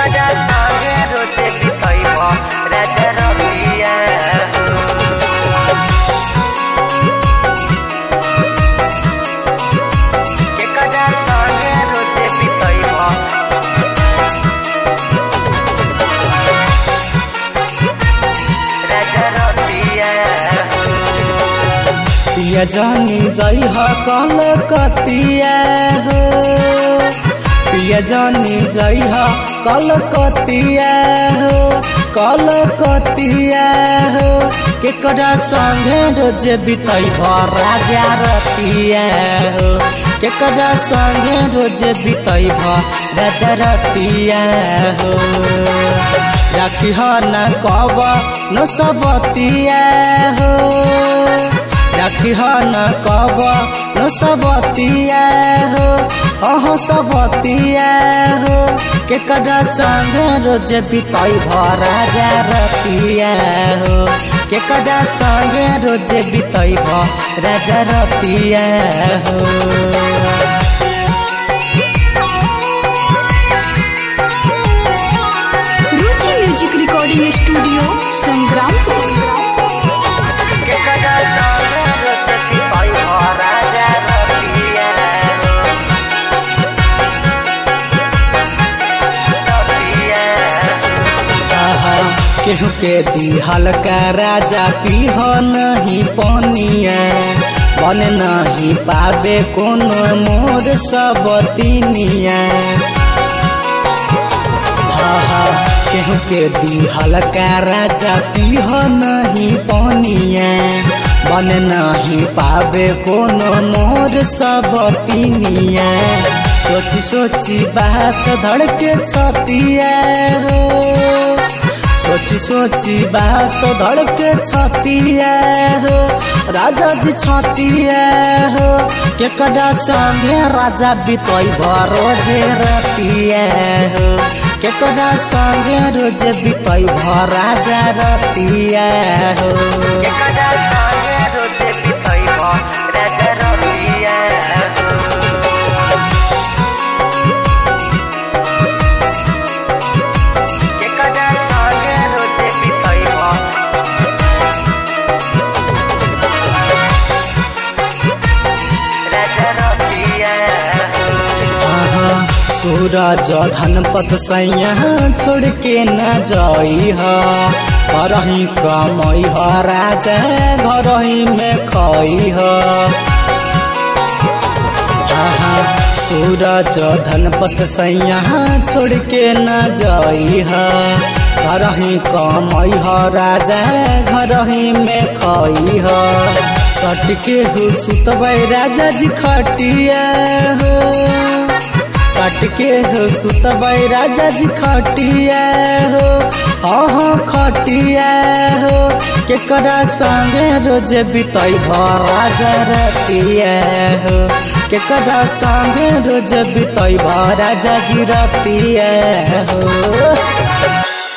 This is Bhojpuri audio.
एकरा संगे रोजे बितैब राजा रतिया एकरा संगे रोजे बितैब राजा रतिया पिया जानी जई ह कल कतिया हो पिया जानी जई ह कल कतिया हो कल कतिया हो केकरा संगे रोजे बितई राजा रतिया हो केकरा संगे रोजे बितई राजा रतिया हो राखी ह न कब न सबतिया हो राखी ह न कब न सबतिया हो अह सबतिया हो केकरा संग रोज बितई राजा रतिया हो केकरा संग रोज बितई राजा रतिया हो Ruchi music recording studio Sangrampur केकरा संगे रोजे बितैब राजा रतिया रतिया आहा, केहू के दिहल का राजा पीह नहीं पनिया बन नहीं पावे कोनो मोर सब तिनिया आहा, केहू के दिहल का राजा पीह नहीं पनिया बन नहीं पावे कोनो मोर सब तिनिया सोची सोची बात धड़के छतिया हो सोची सोची बात धड़के छतिया हो राजा जी छतिया हो केकरा संगे राजा बितई रोजे रतिया हो केकरा संगे रोजे बितई राजा रतिया हो एकरा संगे रोजे बितैब राजा रतिया एकरा संगे रोजे बितैब राजा रतिया आहा, सूरज धनपत सैया छोड़ के न जाई ह करही कमई ह राजा घरही में खई ह आहा, सूरज धनपत सैया छोड़ के न जाई ह घरही कमई ह राजा घरही में खई ह सट के हो सुतबै राजा जी खटिया हो सट के हो सुतबै राजा जी खटिया हो हाँ हाँ खटिया हो केकरा संगे रोज बितई राजा रतिया हो केकरा संगे रोज बितई राजा जी रतिया हो